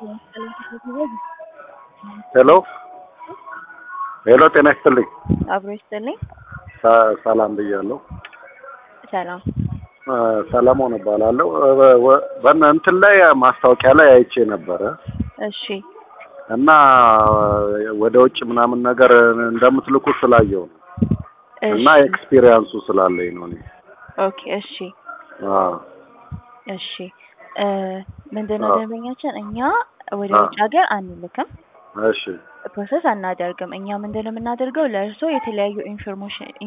ሄሎ ሄሎ፣ ጤና ይስጥልኝ። አብሮ ይስጥልኝ። ሰ- ሰላም ብያለሁ። ሰላም። እ፣ ሰለሞን እባላለሁ። እ፣ ወ- በእነ እንትን ላይ ማስታወቂያ ላይ አይቼ ነበረ እሺ እና ወደ ውጭ ምናምን ነገር እንደምትልኩ ስላየው ነው እና እሺ ኤክስፒሪየንሱ ስላለኝ ነው እኔ። ኦኬ እሺ አዎ እሺ እ ምንድነው አዎ። ደንበኛችን እኛ ወደ አዎ። ውጭ ሀገር አንልክም፣ እሺ ፕሮሰስ አናደርግም። እኛ ምንድነው የምናደርገው ለእርስዎ የተለያዩ ኢንፎርሜሽን